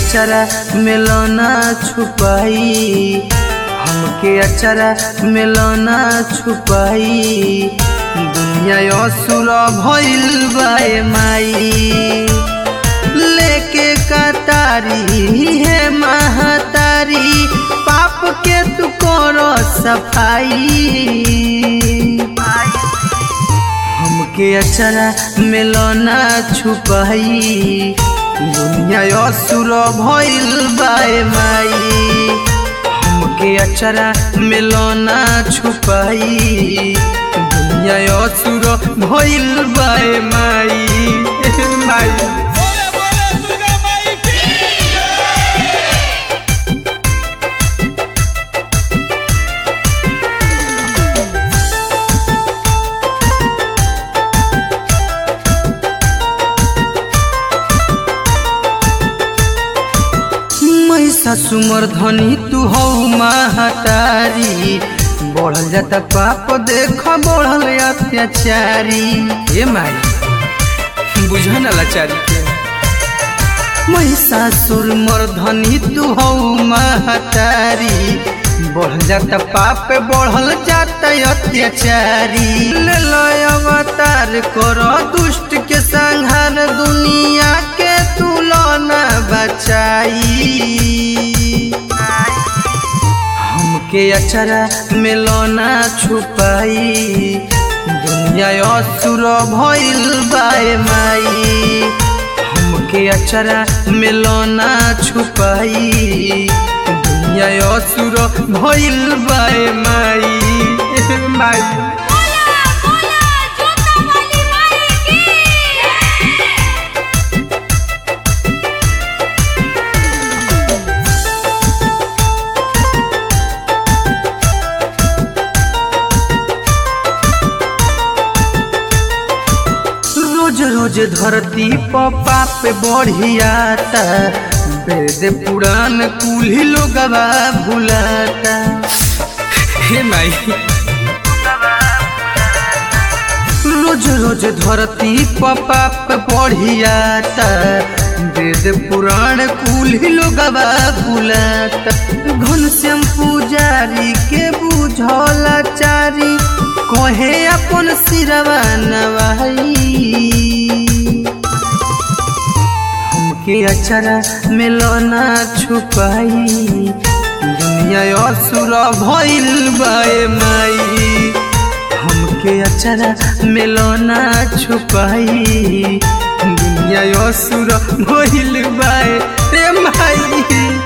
अचरा मिलना छुपाई हमके अचरा मिलना छुपाई दुनिया असुर भइल बाए माई लेके कतारी है महतारी पाप के तू करो सफाई हमके अचरा मिलना छुपाई दुनिया असुर भइल बाए माई हमके अचरा मिलना छुपाई दुनिया असुर भइल बाए माई माई बोले बोले दुर्गा माई की मैसा सुमर धनी तू हो महतारी बढ़ल जाता पाप देख बढ़ल अत्याचारी ए माई बुझा ना लाचारी के महिषासुर मर्धनी तू हो महतारी बढ़ल जाता पाप बढ़ल जाता अत्याचारी ले लो अवतार करो दुष्ट के संहार दुनिया के तू न बचाई हमके अचरा मिलना छुपाई दुनिया असुर भइल बाए माई हमके अचरा मिलना छुपाई दुनिया असुर भइल बाए माई माई बोला बोला जोता वाली माई की रोज रोज धरती पर पाप बढ़ियाता वेद पुराण कुल्ही लोगवा भुलाता हे माई रोज रोज धरती पर पाप बढ़ियाता वेद पुराण कुल्ही लोगवा भुलाता घनश्याम पुजारी के बुझला चारी कहे अपन सिरवा नवाई हमके अचरा मिलना छुपाई दुनिया असुर भइल बाए माई हमके अचरा मिलना छुपाई दुनिया असुर भइल बाए रे माई